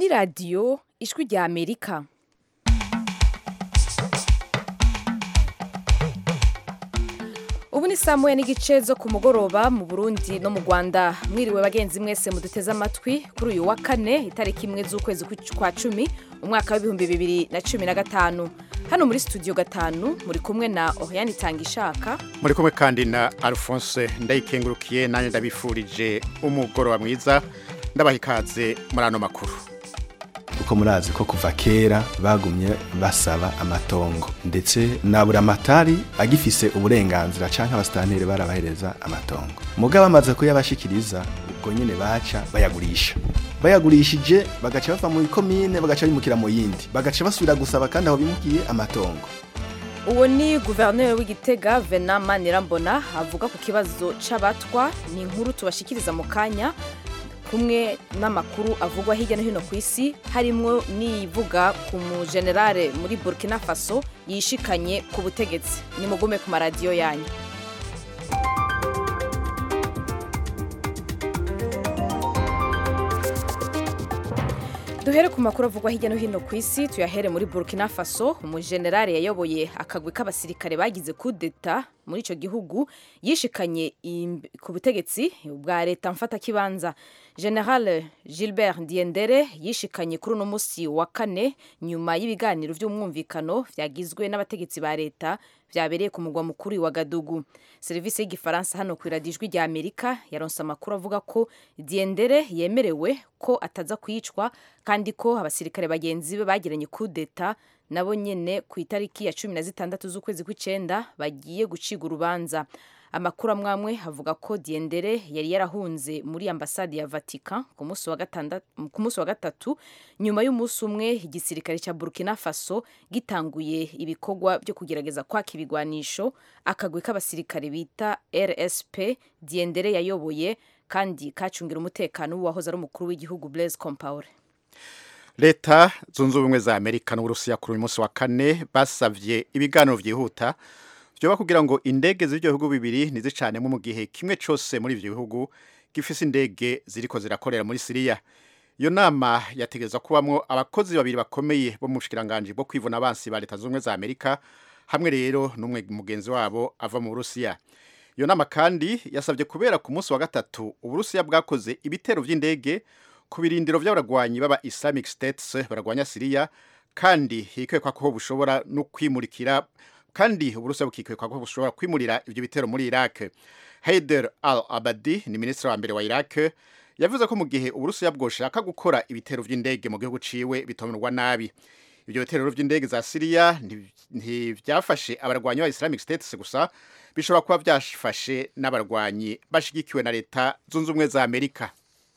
ni radiyo ijwi rya amerika ubu ni saa moya n'igice zo ku mugoroba mu burundi no mu rwanda mwiriwe bagenzi mwese muduteze amatwi kuri uyu wa kane itariki imwe z'ukwezi kwa cumi umwaka w'ibihumbi bibiri na cumi na gatanu hano muri studio gatanu muri kumwe na oriane itanga ishaka muri kumwe kandi na alphonse ndayikengurukiye nanjye ndabifurije umugoroba mwiza ndabaha ikaze muri ano makuru kuko murazi ko kuva kera bagumye basaba amatongo ndetse na buramatari agifise uburenganzira canke abasitanteri barabahereza amatongo mugabo bamaze kuyabashikiriza ubwo nyene baca bayagurisha bayagurishije bagaca bava mu ikomine bagaca bimukira mu yindi bagaca basubira gusaba kandi aho bimukiye amatongo uwo ni guverineri w'igitega vena manirambona avuga ku kibazo c'abatwa ni inkuru tubashikiriza mu kanya kumwe n'amakuru avugwa hirya no hino ku isi harimwo n'ivuga ku mujenerale muri burkina faso yishikanye ku butegetsi nimugume ku maradiyo yanyu duhere ku makuru avugwa hirya no hino ku isi tuyahere muri burkina faso umujenerale yayoboye akagwi k'abasirikare bagize kudeta muri icyo gihugu yishikanye ku butegetsi bwa leta mfatakibanza general gilbert diendere yishikanye kuri uno munsi wa kane nyuma y'ibiganiro by'umwumvikano byagizwe n'abategetsi ba leta byabereye ku mugwa mukuru wa gadugu serivisi y'igifaransa hano ku iradijwi rya amerika yaronse amakuru avuga ko diendere yemerewe ko ataza kwicwa kandi ko abasirikare bagenzi be bagiranye kudeta nabo nyene ku itariki ya cumi na zitandatu z'ukwezi kw'icenda bagiye guciga urubanza amakuru amwamwe avuga ko diendere yari yarahunze muri ambasade ya vatican ku munsi wa gatatu nyuma y'umunsi umwe igisirikare cya burkina faso gitanguye ibikorwa byo kugerageza kwaka ibigwanisho akagwi k'abasirikare bita rsp diendere yayoboye kandi kacungira umutekano w'uwahoze ari umukuru w'igihugu blaise compaore leta zunze ubumwe za amerika n'uburusiya kuri uyu munsi wa kane basavye ibiganiro vyihuta vyoba kugira ngo indege z'ivyo bihugu bibiri ntizicanemo mu gihe kimwe cose muri ivyo bihugu gifise indege ziriko zirakorera muri siriya iyo nama yategerezwa kubamwo abakozi babiri bakomeye bo mu bushikiranganji bwo kwivuna abansi ba leta zunze ubumwe za amerika hamwe rero n'umwe mugenzi wabo ava mu burusiya iyo nama kandi yasabye kubera ku munsi wa gatatu uburusiya bwakoze ibitero vy'indege ku birindiro vy'abaragwanyi baba Islamic States baragwanya Syria kandi hikekwa ko bushobora no kwimurikira kandi uburusiya bukikekwa ko bushobora kwimurira ivyo bitero muri Iraq Haider al-Abadi ni ministre wa mbere wa Iraq yavuze ko mu gihe uburusiya bwoshaka gukora ibitero vy'indege mu gihugu ciwe bitomerwa nabi ivyo bitero vy'indege za Syria ntivyafashe abarwanyi ba Islamic States gusa bishobora kuba vyafashe n'abarwanyi bashigikiwe na leta zunze ubumwe za Amerika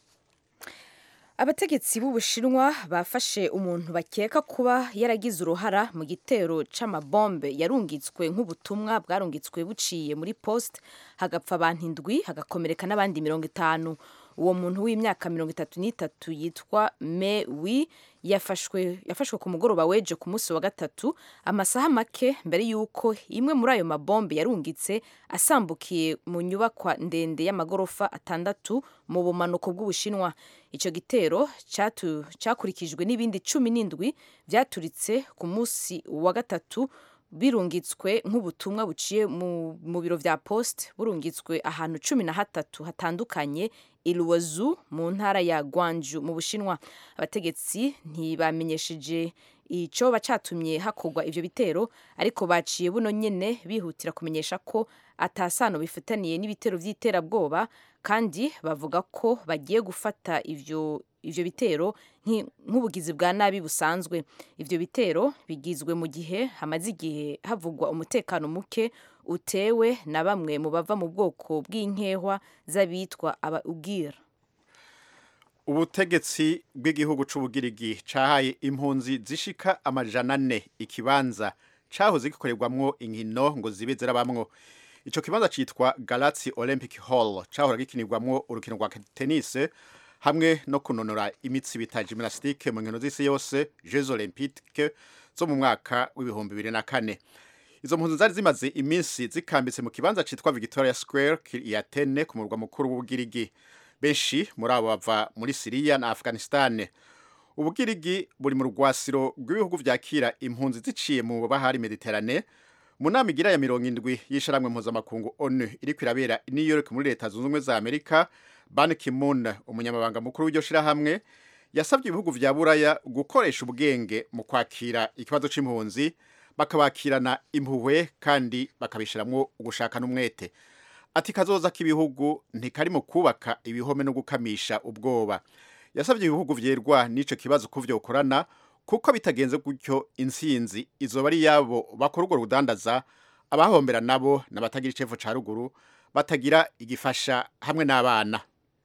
abategetsi b'ubushinwa bafashe umuntu bakeka kuba yaragize uruhara mu gitero c'amabombe yarungitswe nk'ubutumwa bwarungitswe buciye muri post hagapfa abantu indwi hagakomereka n'abandi mirongo itanu uwo muntu w'imyaka mirongo itatu n'itatu yitwa me wi yafashwe yafashwe ku mugoroba weje ku munsi wa gatatu amasaha make mbere y'uko imwe muri ayo mabombe yarungitse asambukiye mu nyubakwa ndende y'amagorofa atandatu mu bumanuko bw'ubushinwa icyo gitero cyakurikijwe n'ibindi cumi n'indwi byaturitse ku munsi wa gatatu birungitswe nk'ubutumwa buciye mu biro vya post burungitswe ahantu cumi na hatatu hatandukanye ilwazu mu ntara ya gwanju mu bushinwa abategetsi ntibamenyesheje ico bacatumye hakorwa ivyo bitero ariko baciye buno nyene bihutira kumenyesha ko atasano bifitaniye n'ibitero vy'iterabwoba kandi bavuga ko bagiye gufata ivyo ivyo bitero nk'ubugizi bwa nabi busanzwe ivyo bitero bigizwe mu gihe hamaze igihe havugwa umutekano muke utewe na bamwe mu bava mu bwoko bw'inkehwa z'abitwa aba ugira ubutegetsi bw'igihugu c'ubugirigi cahaye impunzi zishika amajana ane ikibanza cahoze gikorerwamwo inkino ngo zibe zirabamwo ico kibanza citwa Galaxy Olympic Hall cahora gikinirwamwo urukino rwa tennis hamwe no kunonora imitsi bita gymnastique mu nkino z'isi yose Jeux Olympiques zo mu mwaka w'ibihumbi bibiri na kane izo mpunzi zari zimaze iminsi zikambitse mu kibanza citwa Victoria Square i Athene ku murwa mukuru w'ubugirigi benshi muri abo bava muri Syria na Afghanistan ubugirigi buri mu rwasiro rw'ibihugu vyakira impunzi ziciye mu bahari mediterane mu nama igira ya mirongo indwi y'isharamwe mpuzamakungu onu iriko irabera i new york muri leta zunze ubumwe za amerika ban kimun umunyamabanga mukuru w'iryo shirahamwe yasabye ibihugu vya buraya gukoresha ubwenge mu kwakira ikibazo c'impunzi bakabakirana impuhwe kandi bakabishiramwo ugushaka n'umwete ati kazoza k'ibihugu ntikari mu kubaka ibihome no gukamisha ubwoba yasabye ibihugu vyerwa n'ico kibazo ko vyokorana kuko bitagenze gutyo intsinzi izoba ari yabo bakora urwo rudandaza abahombera nabo n'abatagira icevo ca ruguru batagira igifasha hamwe n'abana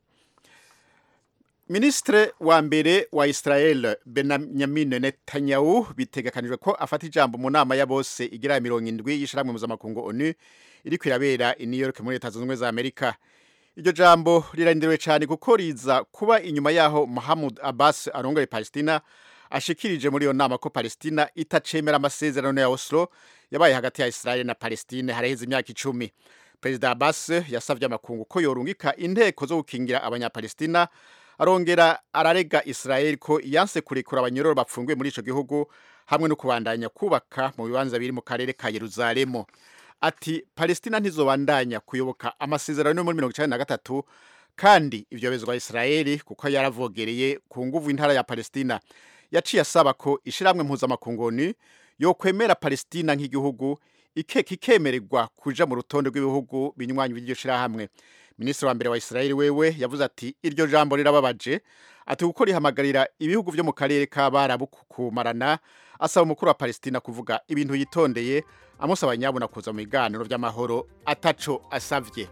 Ministre wa mbere wa Israel Benjamin Netanyahu bitegekanijwe ko afata ijambo mu nama ya bose igira ya mirongo indwi y'ishiramwe mpuzamakungu ONU iriko irabera i New York muri Leta Zunze Ubumwe za Amerika iryo jambo rirarindiriwe cyane kuko riza kuba inyuma yaho Mahmoud Abbas arongoye Palestina ashikirije muri iyo nama ko Palestina itacemera amasezerano ya Oslo yabaye hagati ya Israel na Palestine haraheze imyaka icumi Perezida Abbas yasavye amakungu ko yorungika inteko zo gukingira abanyapalestina arongera ararega Israel ko yanse kurekura abanyororo bapfungiwe muri ico gihugu hamwe no kubandanya kubaka mu bibanza biri mu karere ka Yerusalemu ati Palestina ntizobandanya kuyoboka amasezerano yo muri mirongo icenda na gatatu kandi ivyo bezwa Israeli kuko yaravogereye ku nguvu intara ya Palestina yaciye asaba ko ishiramwe mpuzamakungu ONU yokwemera Palestina nk'igihugu ikeka ikemererwa kuja mu rutonde rw'ibihugu binywanyi by'iryo shirahamwe minisitiri wa mbere wa Israeli wewe yavuze ati iryo jambo rirababaje ati kuko rihamagarira ibihugu vyo mu karere k'abarabu kumarana asaba umukuru wa Palestina kuvuga ibintu yitondeye amusaba nyabuna kuza mu biganiro vy'amahoro ataco asavye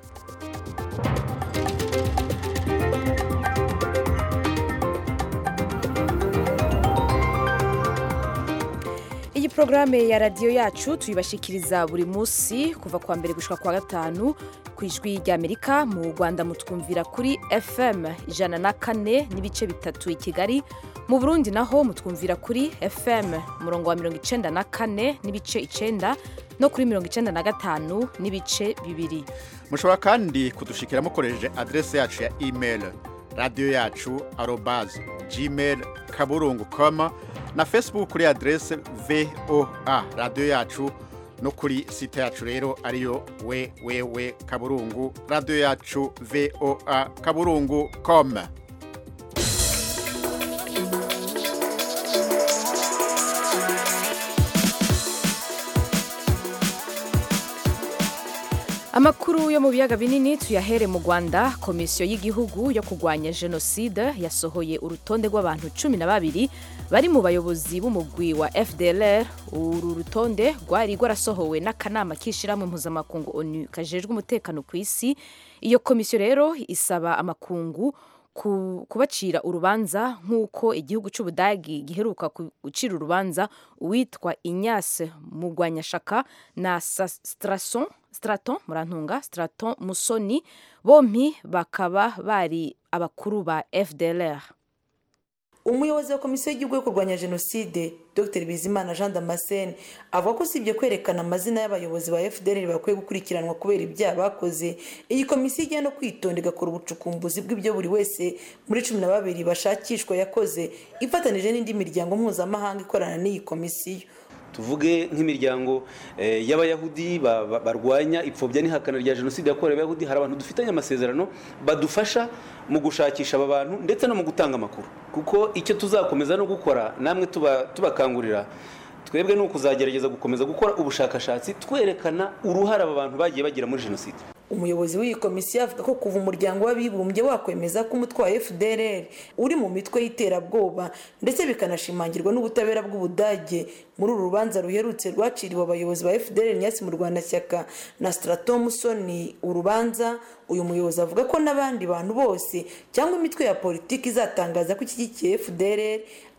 iyi porogaramu ya radiyo yacu tuyibashikiriza buri munsi kuva kuwa mbere gushika kuwa gatanu ku ijwi ry'amerika mu rwanda mutwumvira kuri fm ijana na kane n'ibice bitatu i kigali mu burundi naho mutwumvira kuri fm umurongo wa mirongo icenda na kane n'ibice icenda no kuri mirongo icenda na gatanu n'ibice bibiri mushobora kandi kudushikira mukoresheje adrese yacu ya email radiyo yacu arobaz gmail kaburungu com na facebook kuri adrese voa radiyo yacu no kuri site yacu rero ariyo wewewe kaburungu radiyo yacu voa kaburungu com amakuru yo mu biyaga binini tuyahere mu rwanda komisiyo y'igihugu yo kurwanya jenoside yasohoye urutonde rw'abantu cumi na babiri bari mu bayobozi b'umugwi wa fdlr uru rutonde rwari rwarasohowe n'akanama k'ishyirahamwe mpuzamakungu onu kajejwe umutekano ku isi iyo komisiyo rero isaba amakungu kubacira urubanza nk'uko igihugu cy'ubudagi giheruka gucira urubanza uwitwa inyase mugwanyashaka na strason straton murantunga straton musoni bompi bakaba bari abakuru ba fdlr umuyobozi wa komisiyo y'igihugu yo kurwanya jenoside dr bizimana jean damascene avuga ko usibye kwerekana amazina y'abayobozi ba fdr bakwiye gukurikiranwa kubera ibyaha bakoze iyi komisiyo ijya no kwitonda igakora ubucukumbuzi bw'ibyo buri wese muri cumi na babiri bashakishwa yakoze ifatanije n'indi miryango mpuzamahanga ikorana n'iyi komisiyo tuvuge nk'imiryango y'abayahudi barwanya ipfobya n'ihakana rya jenoside yakorewe abayahudi hari abantu dufitanye amasezerano badufasha mu gushakisha aba bantu ndetse no mu gutanga amakuru kuko icyo tuzakomeza no gukora namwe tubakangurira twebwe ni ukuzagerageza gukomeza gukora ubushakashatsi twerekana uruhare aba bantu bagiye bagira muri jenoside umuyobozi w'iyi komisiyo avuga ko kuva umuryango w'abibumbye wakwemeza ko umutwe wa fdr uri mu mitwe y'iterabwoba ndetse bikanashimangirwa n'ubutabera bw'ubudage muri uru rubanza ruherutse rwaciriwe abayobozi ba fdr nyasi mu rwandashyaka na straton musoni urubanza uyu muyobozi avuga ko n'abandi bantu bose cyangwa imitwe ya politiki izatangaza ko ishyigikiye fdr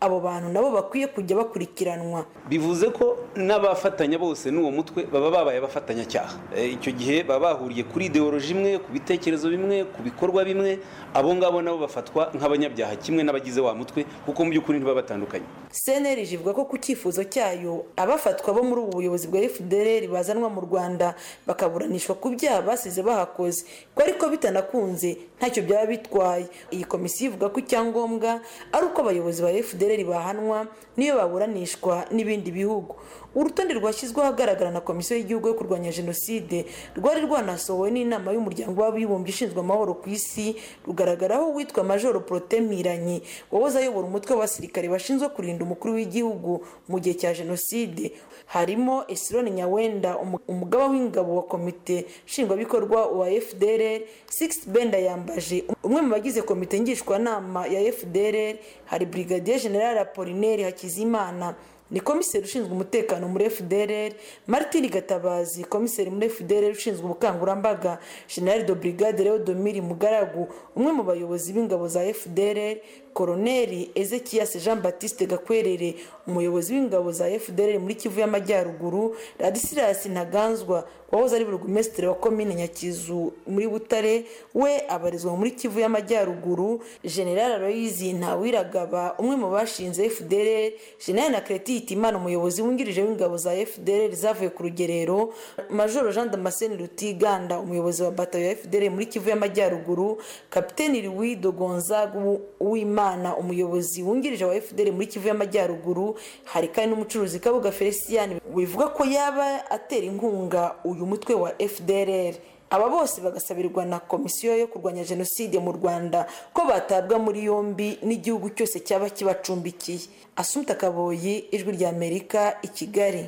abo bantu nabo bakwiye kujya bakurikiranwa bivuze ko n'abafatanya bose n'uwo mutwe baba babaye abafatanyacyaha icyo gihe baba bahuriye kuri ideoloji imwe ku bitekerezo bimwe ku bikorwa bimwe abo ngabo nabo bafatwa nk'abanyabyaha kimwe n'abagize wa mutwe kuko mu by'ukuri ntibaba batandukanye cnlg ivuga ko ku cyifuzo cyayo abafatwa bo muri ubu buyobozi bwa fdr bazanwa mu rwanda bakaburanishwa ku byaha basize bahakoze ko ariko bitanakunze ntacyo byaba bitwaye iyi komisiyo ivuga ko icyangombwa ari uko abayobozi ba fdr bahanwa niyo baburanishwa n'ibindi bihugu urutonde rwashyizweho ahagaragara na komisiyo y'igihugu yo kurwanya jenoside rwari rwanasohowe n'inama y'umuryango w'abibumbye ishinzwe amahoro ku isi rugaragaraho uwitwa majoro prote mpiranye wahoze ayobora umutwe w'abasirikare bashinzwe kurinda umukuru w'igihugu mu gihe cya jenoside harimo esironi nyawenda umugaba w'ingabo wa komite nshingwabikorwa wa fdr six benda yambaje umwe mu bagize komite ngishwanama ya fdr hari brigadier general apolineri hakizimana ni komiseri ushinzwe umutekano muri fdr martin gatabazi komiseri muri fdr ushinzwe ubukangurambaga general de brigade leo domiri mugaragu umwe mu bayobozi b'ingabo za fdr koroneri ezekias jean baptiste gakwerere umuyobozi w'ingabo za fdr muri kivu y'amajyaruguru radisilas ntaganzwa wahoze ari burugumesitiri wa komine nyakizu muri butare we abarizwa muri kivu y'amajyaruguru general aloyizi ntawiragaba umwe mu bashinze fdr general na kreti hitimana umuyobozi wungirije w'ingabo za fdr zavuye ku rugerero majoro jean damascene rutiganda umuyobozi wa batayo ya fdr muri kivu y'amajyaruguru kapiteni louis gonzaga uwimana umuyobozi wungirije wa fdr muri kivu y'amajyaruguru hari kandi n'umucuruzi kabuga felicien wivuga ko yaba atera inkunga uyu mutwe wa fdr aba bose bagasabirwa na komisiyo yo kurwanya jenoside mu rwanda ko batabwa muri yombi n'igihugu cyose cyaba kibacumbikiye asumta kaboyi ijwi rya amerika i kigali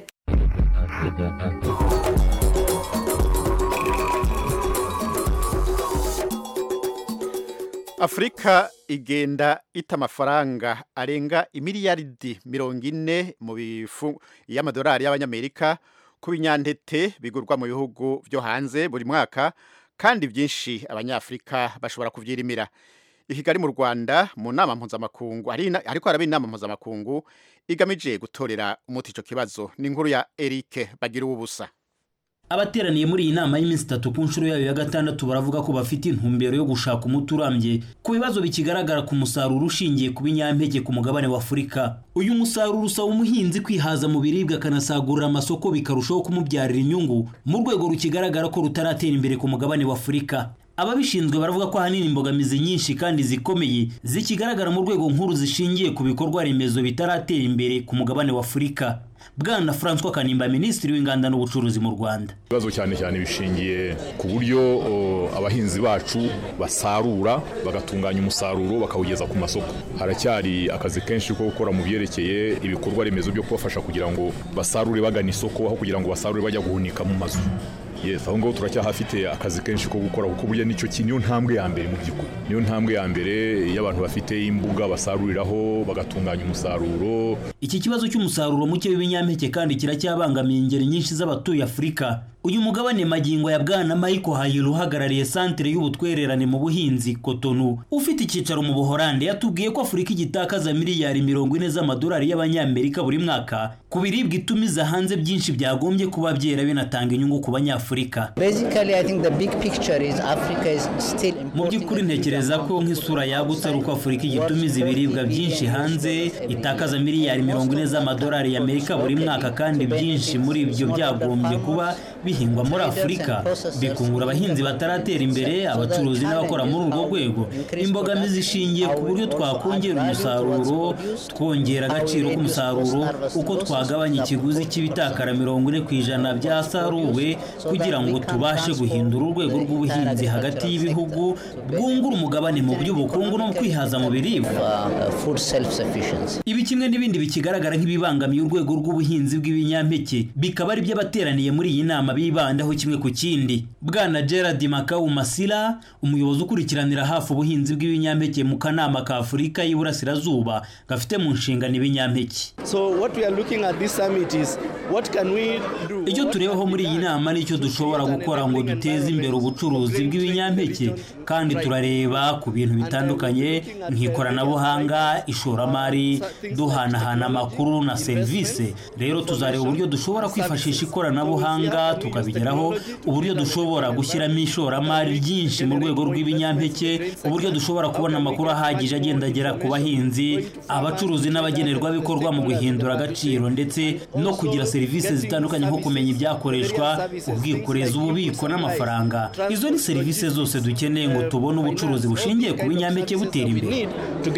afurika igenda ita amafaranga arenga imiliyaridi mirongo ine mu bifu y'amadolari y'abanyamerika ku binyantete bigurwa mu bihugu byo hanze buri mwaka kandi byinshi abanyafurika bashobora kubyirimira i kigali mu rwanda mu nama mpuzamakungu ariko haraba inama mpuzamakungu igamije gutorera umuti icyo kibazo ni inkuru ya eric bagira ubusa abateraniye muri iyi nama y'iminsi itatu ku nshuro yayo ya gatandatu baravuga ko bafite intumbero yo gushaka umuti urambye ku bibazo bikigaragara ku musaruro ushingiye ku binyampeke ku mugabane wa afurika uyu musaruro usaba umuhinzi kwihaza mu biribwa akanasagurira amasoko bikarushaho kumubyarira inyungu mu rwego rukigaragara ko rutaratera imbere ku mugabane wa afurika ababishinzwe baravuga ko ahanini imbogamizi nyinshi kandi zikomeye zikigaragara mu rwego nkuru zishingiye ku bikorwa remezo bitaratera imbere ku mugabane wa afurika bwana francois kanimba minisitiri w'inganda n'ubucuruzi mu rwanda ibibazo cyane cyane bishingiye ku buryo abahinzi bacu basarura bagatunganya umusaruro bakawugeza ku masoko haracyari akazi kenshi ko gukora mu byerekeye ibikorwa remezo byo kubafasha kugira ngo basarure bagana isoko aho kugira ngo basarure bajya guhunika mu mazu yes aho ngaho turacyahafite akazi kenshi ko gukora kuko burya nicyo niyo ntambwe ya mbere mu by'ukuri niyo ntambwe ya mbere iyo abantu bafite imbuga basaruriraho bagatunganya umusaruro iki kibazo cy'umusaruro muke w'ibinyampeke kandi kiracyabangamiye ingeri nyinshi z'abatuye afurika uyu mugabane magingo ya bwana Michael Hayil uhagarariye santere y'ubutwererane mu buhinzi Cotonou ufite icyicaro mu Buholande yatubwiye ko Afurika igitakaza miliyari mirongo ine z'amadolari y'abanyamerika buri mwaka ku biribwa itumiza hanze byinshi byagombye kuba byera binatanga inyungu ku banyafurika mu by'ukuri ntekereza ko nk'isura yagutse ari uko Afurika igitumiza ibiribwa byinshi hanze itakaza miliyari mirongo ine z'amadolari y'Amerika buri mwaka kandi byinshi muri ibyo byagombye kuba bihingwa muri afurika bikungura abahinzi bataratera imbere abacuruzi n'abakora muri urwo rwego imbogamizi zishingiye ku buryo twakongera umusaruro twongera agaciro k'umusaruro uko twagabanya ikiguzi cy'ibitakara mirongo ine ku ijana byasaruwe kugira ngo tubashe guhindura urwego rw'ubuhinzi hagati y'ibihugu bwungura umugabane mu by'ubukungu no kwihaza mu biribwa ibi kimwe n'ibindi bikigaragara nk'ibibangamiye urwego rw'ubuhinzi bw'ibinyampeke bikaba ari by'abateraniye muri iyi nama bibandaho kimwe ku kindi bwana gerard makawu masira umuyobozi ukurikiranira hafi ubuhinzi bw'ibinyampeke mu kanama ka afurika y'iburasirazuba gafite mu nshingano ibinyampeke icyo turebaho muri iyi nama nicyo dushobora gukora ngo duteze imbere ubucuruzi bw'ibinyampeke kandi turareba ku bintu bitandukanye nk'ikoranabuhanga ishoramari duhanahana amakuru na serivisi rero tuzareba uburyo dushobora kwifashisha ikoranabuhanga tukabigeraho uburyo dushobora gushyiramo ishoramari ryinshi mu rwego rw'ibinyampeke uburyo dushobora kubona amakuru ahagije agenda agera ku bahinzi abacuruzi n'abagenerwabikorwa mu guhindura agaciro ndetse no kugira serivisi zitandukanye nko kumenya ibyakoreshwa ubwikorezi ububiko n'amafaranga izo ni serivisi zose dukeneye ngo tubone ubucuruzi bushingiye ku binyampeke butera imbere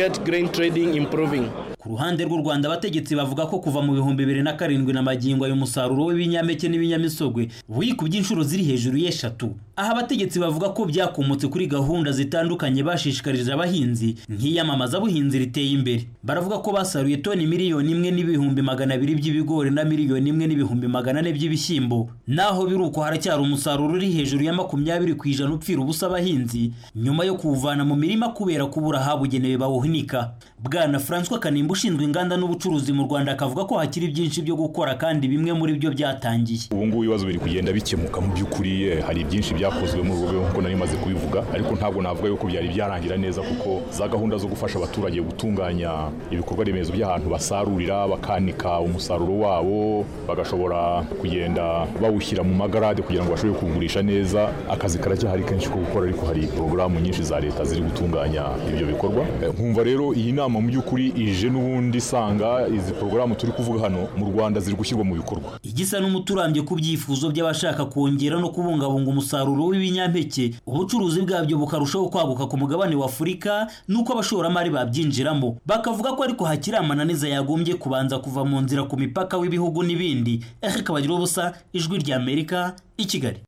ku ruhande rw'u rwanda abategetsi bavuga ko kuva mu bihumbi bibiri na karindwi na magingo ayo musaruro w'ibinyampeke n'ibinyamisogwe wikubye inshuro ziri hejuru y'eshatu aha abategetsi bavuga ko byakomotse kuri gahunda zitandukanye bashishikarije abahinzi nk'iyamamaza buhinzi riteye imbere baravuga ko basaruye toni miliyoni imwe n'ibihumbi magana abiri by'ibigori na miliyoni imwe n'ibihumbi magana ane by'ibishyimbo naho biri uko haracyari umusaruro uri hejuru ya makumyabiri ku ijana upfira ubusa abahinzi nyuma yo kuwuvana mu mirima kubera kubura ahabugenewe bawuhunika bwana francois kanimba ushinzwe inganda n'ubucuruzi mu rwanda akavuga ko hakiri byinshi byo gukora kandi bimwe muri byo byatangiye ubu ngubu ibibazo biri kugenda bikemuka mu by'ukuri eh, hari byinshi byakozwe muri urwo rwego nk'uko nari maze kubivuga ariko ntabwo navuga yuko byari byarangira neza kuko za gahunda zo gufasha abaturage gutunganya ibikorwa remezo by'ahantu basarurira bakanika umusaruro wabo bagashobora kugenda bawushyira mu magarade kugira ngo bashobore kuwugurisha neza akazi karacyahari kenshi ko gukora ariko hari porogaramu nyinshi za leta ziri gutunganya ibyo bikorwa Eh, nkumva rero iyi nama mu by'ukuri ije n'ubundi isanga izi porogaramu turi kuvuga hano mu rwanda ziri gushyirwa mu bikorwa igisa n'umuti urambye ku byifuzo by'abashaka kongera no kubungabunga umusaruro w'ibinyampeke ubucuruzi bwabyo bukarushaho kwaguka ku mugabane wa afurika n'uko abashoramari babyinjiramo bakavuga ko ariko hakiri amananiza yagombye kubanza kuva mu nzira ku mipaka w'ibihugu n'ibindi eke kabagira ubusa ijwi ry'amerika i kigali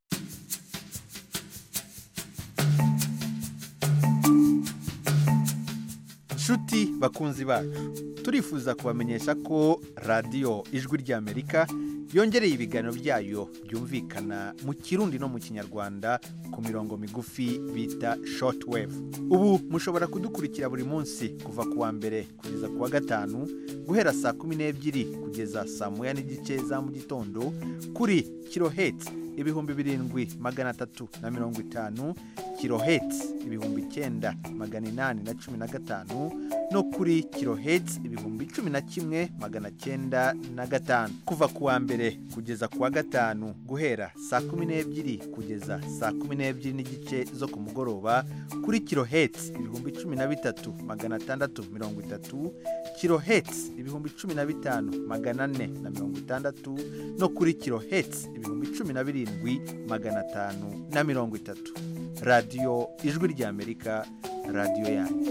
nshuti bakunzi bacu turifuza kubamenyesha ko radiyo ijwi ry'amerika yongereye ibiganiro byayo byumvikana mu kirundi no mu kinyarwanda ku mirongo migufi bita shortwave ubu mushobora kudukurikira buri munsi kuva ku wa mbere kugeza ku wa gatanu guhera saa kumi n'ebyiri kugeza saa moya n'igice za mu gitondo kuri kiloheti ibihumbi birindwi magana atatu na mirongo itanu kiloheti ibihumbi icyenda magana inani na cumi na gatanu no kuri kiloheti ibihumbi cumi na kimwe magana cyenda na gatanu kuva ku wa mbere kugeza ku wa gatanu guhera saa kumi n'ebyiri kugeza saa kumi n'ebyiri n'igice zo ku mugoroba kuri kiloheti ibihumbi cumi na bitatu magana atandatu mirongo itatu kiloheti ibihumbi cumi na bitanu magana ane na mirongo itandatu no kuri kiloheti ibihumbi cumi na birindwi magana atanu na mirongo itatu radiyo ijwi ry'amerika radiyo yanyu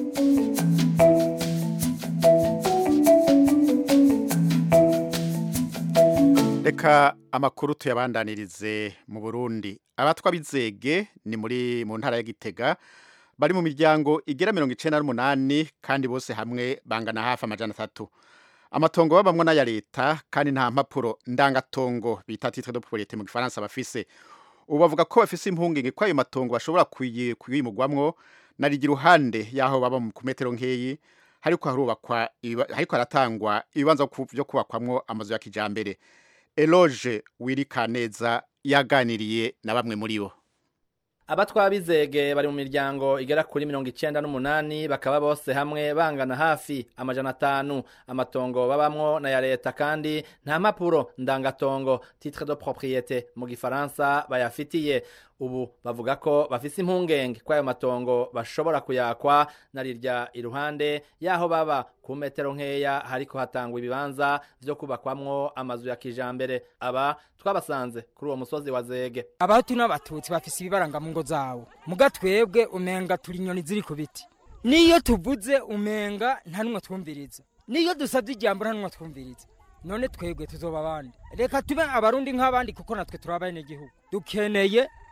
reka amakuru tuyabandanirize mu burundi abatwa bizege ni muri mu ntara ya gitega bari mu miryango igera mirongo icyenda n'umunani kandi bose hamwe bangana hafi amajana atatu amatongo babamwo n'aya leta kandi nta mpapuro ndangatongo bita titre de propriété mu gifaransa bafise ubu bavuga ko bafise impungenge ko ayo matongo bashobora kuyi- kuyimugwamwo narigi iruhande y'aho baba mu- ku metero nkeyi hariko harubakwa ibiba- hariko haratangwa ibibanza ku- vyo kubakwamwo amazu ya kijambere eloge wirikaneza yaganiriye na bamwe muri bo abatwa bizege bari mu miryango igera kuri mirongo icenda n'umunani bakaba bose hamwe bangana hafi amajana atanu amatongo babamwo na ya leta kandi nta mpapuro ndangatongo titre de propriété mu gifaransa bayafitiye ubu bavuga ko bafise impungenge ko ayo matongo bashobora kuyakwa na rirya iruhande y'aho baba ku metero nkeya hariko hatangwa ibibanza vyo kubakwamwo amazu ya kijambere aba twabasanze kuri uwo musozi wa zege abahutu n'abatutsi bafise ibibaranga mu ngo zawo muga twebwe umenga turi inyoni ziri ku biti niyo tuvuze umenga nta n'umwe twumviriza niyo dusabye ijambo nta n'umwe twumviriza none twebwe tuzoba abandi reka tube abarundi nk'abandi kuko natwe turi abenegihugu dukeneye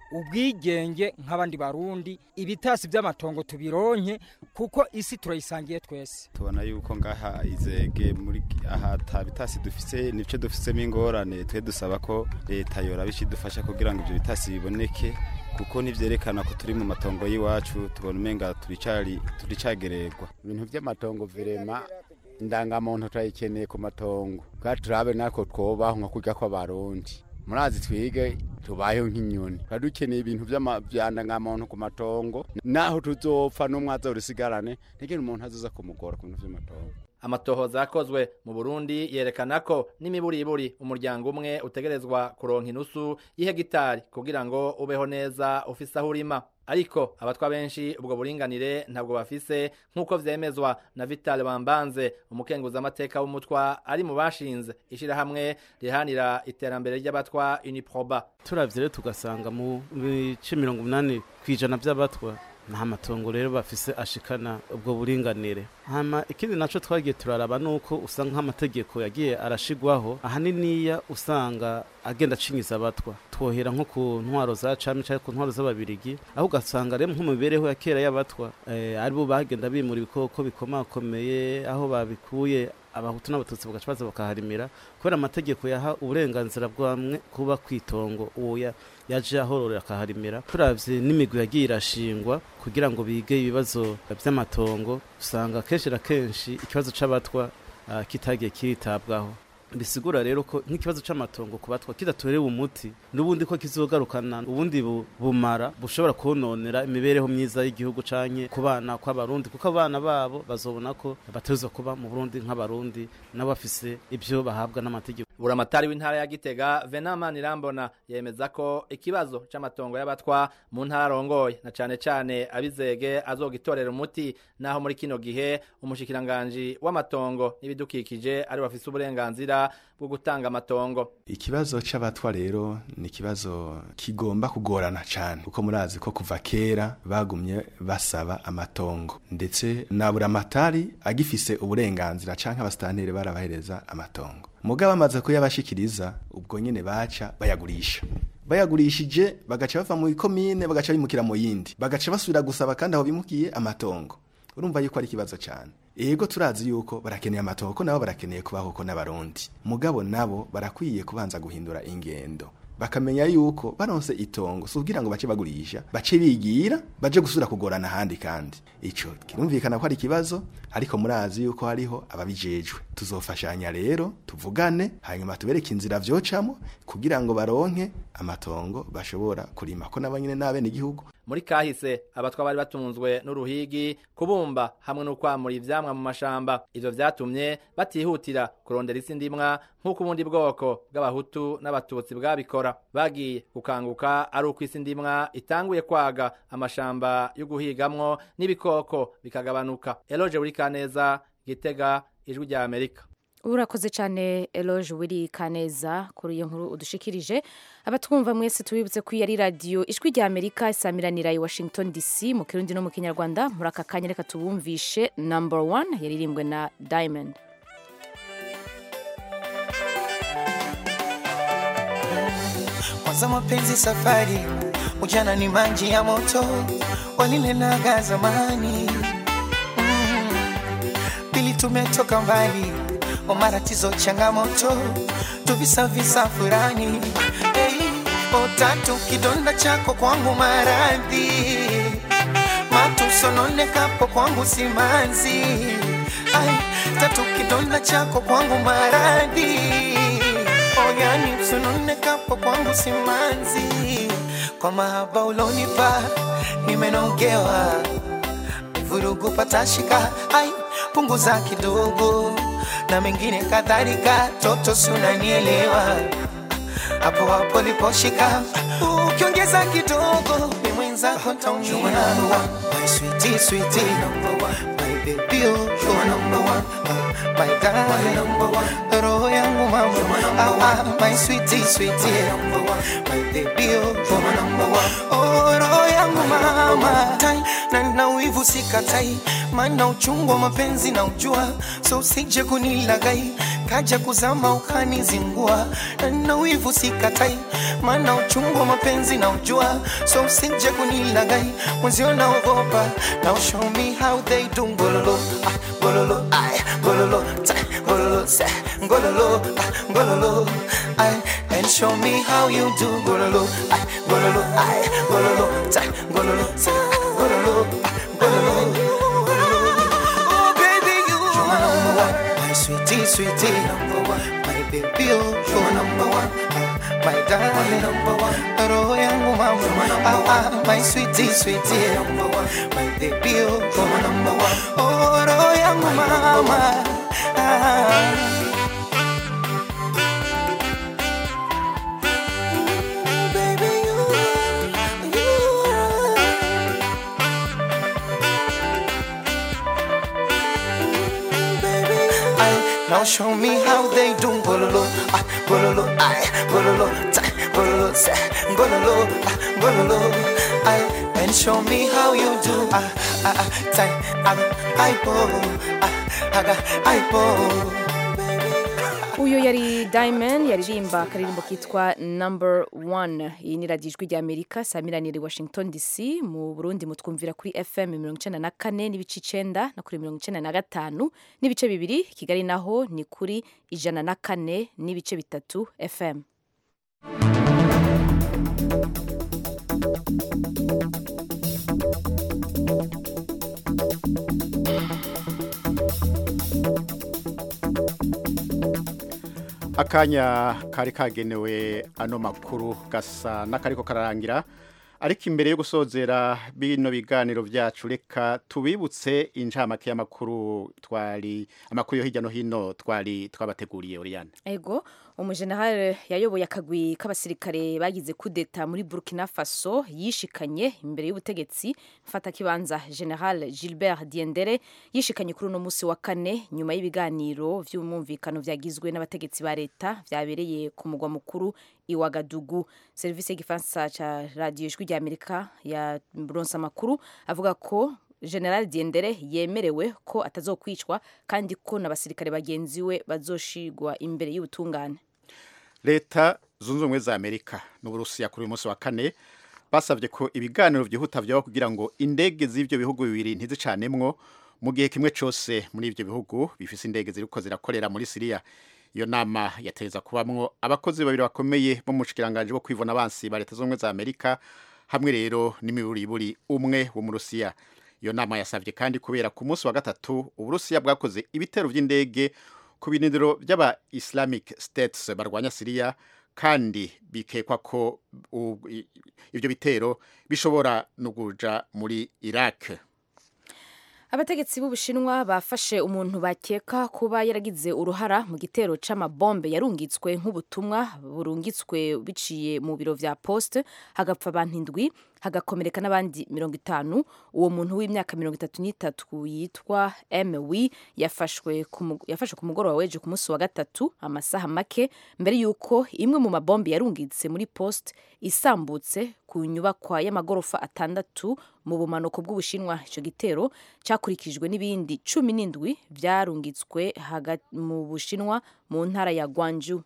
ubwigenge nk'abandi barundi ibitasi by'amatongo tubironke kuko isi turayisangiye twese tubona yuko ngaha izege muri aha tabitasi dufise nico dufisemo ingorane twe dusaba ko leta yoraba ikidufasha kugira ngo ibyo bitasi biboneke kuko nivyerekana ko turi mu matongo y'iwacu tubona umenga turicari turicagererwa ibintu by'amatongo virema indangamuntu turayikeneye ku matongo kandi turabe natwo twobaho nka kurya kw'abarundi murazi twige tubayeho nk'inyoni tuba dukeneye ibintu by'indangamuntu ku matongo naho tuzopfa n'umwaza urisigarane ntigire umuntu azoza kumugora ku bintu by'amatongo amatohoza yakozwe mu Burundi yerekana ko n'imiburiburi umuryango umwe utegerezwa kuronka inusu y'ihegitari kugira ngo ubeho neza ufise aho urima ariko abatwa benshi ubwo buringanire ntabwo bafise nk'uko vyemezwa na Vital Bambanze umukenguza amateka w'umutwa ari mu bashinze ishirahamwe rihanira iterambere ry'abatwa Uniproba turavye rero tugasanga mu bice mirongo umunani kw'ijana vy'abatwa nta matongo rero bafise ashikana ubwo buringanire hama ikindi naco twagiye turaraba nuko usanga nk'amategeko yagiye arashigwaho ahaniniya usanga agenda acinyiza abatwa twohera nko ku ntwaro za cami canke ku ntwaro z'ababirigi aho ugasanga rero nko mu mibereho ya kera y'abatwa eh, aribo bagenda bimura ibikoko bikomakomeye aho babikuye abahutu n'abatutsi bagaca baza bakaharimira kubera amategeko yaha uburenganzira bwamwe kuba kwitongo uwo yaje ahororera akaharimira turavye n'imigwi yagiye irashingwa kugira ngo bige ibibazo vy'amatongo usanga kenshi na kenshi ikibazo c'abatwa uh, kitagiye kiritabwaho bisigura rero ko nk'ikibazo c'amatongo ku batwa kidatorewe umuti n'ubundi ko kizogarukana ubundi bumara bushobora kononera imibereho myiza y'igihugu canke ku bana kw'abarundi kuko abana babo bazobona ko bategerezwa kuba mu Burundi nk'abarundi nabo bafise ivyo bahabwa n'amategeko buramatari w'intara ya Gitega Venamani Rambona yemeza ko ikibazo c'amatongo y'abatwa mu ntara arongoye na cane cane abizege azogitorera umuti naho muri kino gihe umushikiranganje w'amatongo n'ibidukikije ari bafise uburenganzira bwo gutanga amatongo ikibazo c'abatwa rero ni ikibazo kigomba kugorana cane kuko murazi ko kuva kera bagumye basaba amatongo ndetse na buramatari agifise uburenganzira canke abasitanteri barabahereza amatongo mugabo bamaze kuyabashikiriza ubwo nyene baca bayagurisha bayagurishije bagaca bava mu ikomine bagaca bimukira mu yindi bagaca basubira gusaba kandi aho bimukiye amatongo urumva yuko ari ikibazo cyane ego turazi yuko barakeneye amatongo ko nabo barakeneye kubaho ko n'abarundi mugabo nabo barakwiye kubanza guhindura ingendo bakamenya yuko baronse itongo si kugira ngo bace bagurisha bace bigira baje gusubira kugorana ahandi kandi ico kirumvikana ko ari ikibazo ariko murazi yuko hariho ababijejwe tuzofashanya rero tuvugane hanyuma tubereke inzira vyocamo kugira ngo baronke amatongo bashobora kurima ko nabanyene n'abene igihugu muri kahise abatwa bari batunzwe n'uruhigi kubumba hamwe no kwamura ivyamwa mu mashamba ivyo vyatumye batihutira kurondera isi ndimwa nk'uko ubundi bwoko bw'abahutu n'abatutsi bwabikora bagiye gukanguka ari uko isi ndimwa itanguye kwaga amashamba yo guhigamwo n'ibikoko bikagabanuka eloge buri kaneza gitega ijwi rya amerika urakoze cyane eloge wiri kaneza kuri iyo nkuru udushikirije abatwumva mwese tubibutse ko iyi ari radiyo ijwi rya amerika isamiranira i washington dc mu kirundi no mu kinyarwanda muri aka kanya reka tubumvishe number one yaririmbwe na diamond kwanza mapenzi safari ujana ni maji ya moto walinenaga zamani mm. pili tumetoka mbali omaratizo changamoto tuvisavisa furani hey, otatu kidonda chako kwangu maradhi matusononekapo kwangu simanzi Ay, tatu kidonda chako kwangu maradhi oyani msononekapo kwangu simanzi kwa mahaba ulonipa nimenogewa vurugu patashika ai punguza kidogo na mengine kadhalika toto sunanielewa hapo hapo liposhika ukiongeza kidogo ni mwenzako taumia my sweetie sweetie my baby you you are number one my darling roho yangu mama ah, ah, my sweetie sweetie my baby you you are number one oh roho yangu mama tai na na wivu sikatai maana uchungu wa mapenzi na ujua so usije kunilagai kaja kuzama ukanizingua na wivu sikatai maana uchungu wa mapenzi na ujua so usije kunilagai mwenzio naogopa now show me how they do ngololo ah, ngololo ay ngololo ta ngololo sa ngololo ah, ngololo ay and show me how you do ngololo ay ngololo ay ngololo ta ngololo sa ngololo ah, ngololo Oh baby you are number one my sweetie sweetie number one my baby you you're number one my darling number one roho yangu mama ah, ah, my sweetie sweetie number one my baby you you're number one oh roho yangu mama ah. Baby, you are, you are. Ay, now show me how they do bololo, ah, bololo, ay, bololo, ta, bololo, sa, bololo, ah, bololo, ay, and show me how you do, ah, ah, ah, ta, ah, ay, bo, ah, aga, ay, bo. uyu yari diamond yaririmba akaririmbo kitwa number one iyi ni radiyo ijwi ry'amerika saa miranire washington dc mu burundi mutwumvira kuri fm mirongo icyenda na kane n'ibice icyenda na kuri mirongo icyenda na gatanu n'ibice bibiri kigali naho ni kuri ijana na kane n'ibice bitatu fm akanya kari kagenewe ano makuru gasa n'akariko kararangira ariko imbere yo gusozera bino biganiro byacu reka tubibutse incamake y'amakuru twari amakuru yo hirya no hino twari twabateguriye Oriane ego umujenerali yayoboye akagwi k'abasirikare bagize kudeta muri burkina faso yishikanye imbere y'ubutegetsi mfatakibanza general gilbert diendere yishikanye kuri uno munsi wa kane nyuma y'ibiganiro by'umumvikano byagizwe n'abategetsi ba leta byabereye ku mugwa mukuru iwagadugu serivisi y'igifaransa cya radiyo ijwi ry'amerika ya ronsa amakuru avuga ko general diendere yemerewe ko atazokwicwa kandi ko n'abasirikare bagenzi we bazoshigwa imbere y'ubutungane leta zunze ubumwe za amerika n'uburusiya kuri uyu munsi wa kane basabye ko ibiganiro byihuta byaho kugira ngo indege z'ibyo bihugu bibiri ntizicanemwo mu gihe kimwe cyose muri ibyo bihugu bifise indege ziriko zirakorera muri siriya iyo nama yateza kubamwo abakozi babiri bakomeye bo mu bushikiranganje bwo kwivuna abansi ba leta zunze ubumwe za amerika hamwe rero n'imiburiburi umwe wo mu rusiya iyo nama yasabye kandi kubera ku munsi wa gatatu uburusiya bwakoze ibitero by'indege ku birindiro by'aba islamic states barwanya siriya kandi bikekwa ko u- i- ibyo bitero bishobora no kuja muri iraq abategetsi b'ubushinwa bafashe umuntu bakeka kuba yaragize uruhara mu gitero c'amabombe yarungitswe nk'ubutumwa burungitswe biciye mu biro vya poste hagapfa abantu indwi hagakomereka n'abandi mirongo itanu uwo muntu w'imyaka mirongo itatu n'itatu yitwa mw yafashwe ku mu- yafashwe ku mugoroba w'ejo ku munsi wa gatatu amasaha make mbere y'uko imwe mu mabombe yarungitse muri poste isambutse ku nyubakwa y'amagorofa atandatu mu bumanuko bw'ubushinwa icyo gitero cyakurikijwe n'ibindi cumi n'indwi byarungitswe haga- mu bushinwa mu ntara ya gwanju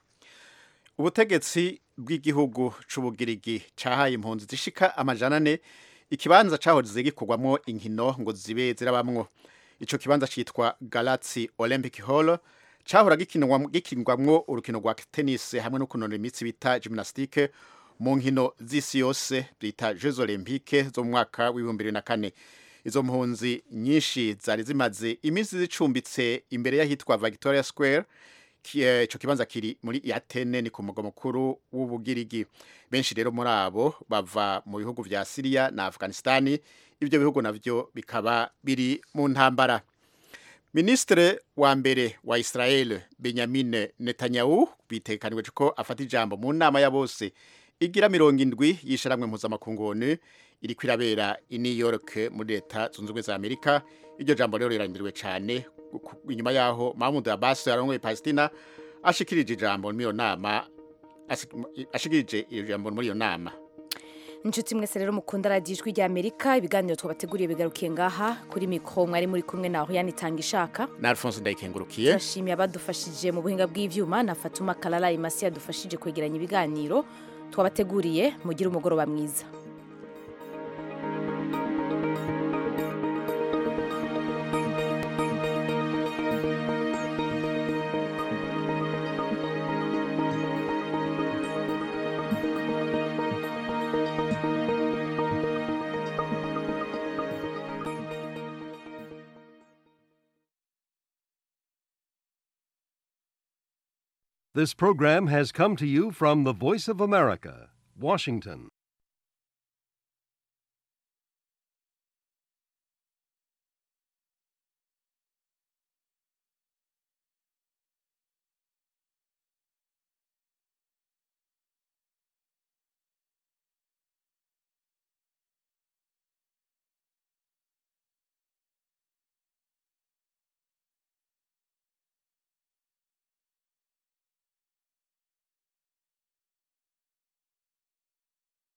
ubutegetsi bw'igihugu c'ubugirigi cahaye impunzi zishika amajana ane ikibanza cahoze gikorwamwo inkino ngo zibe zirabamwo ico kibanza citwa Galaxy Olympic Hall cahora gikinwamwo gikinwamwo urukino rwa tennis hamwe no kunonora imitsi bita gymnastique mu nkino z'isi yose bita Jeux Olympiques zo mu mwaka w'ibihumbi bibiri na kane izo mpunzi nyinshi zari zimaze iminsi zicumbitse imbere y'ahitwa Victoria Square Ki- eh, ico kibanza kiri muri Atene ni ku mugwa mukuru w'ubugirigi benshi rero muri abo bava mu bihugu vya Syria na Afghanistan ibyo bihugu navyo bikaba biri mu ntambara Ministre wa mbere wa Israel Benjamin Netanyahu bitekaniwe ko afata ijambo mu nama ya bose igira mirongo indwi yisharamwe mpuzamakungu ONU iri kwirabera i New York muri leta zunze ubumwe za Amerika iryo jambo rero rirandiriwe cyane ku- inyuma yaho Mahmoud Abbas arongoye Palestina ashikirije ijambo muri iyo nama asi- ashikirije iyo jambo muri iyo nama inshuti mwese rero mukunda radiyo ijwi rya amerika ibiganiro twabateguriye bigarukiye ngaha kuri mikoro mwari muri kumwe na Oriane itanga ishaka na alphonse ndayikengurukiye turashimiye abadufashije mu buhinga bw'ivyuma na fatuma kalala imasi yadufashije kwegeranya ibiganiro twabateguriye mugire umugoroba mwiza This program has come to you from the Voice of America, Washington.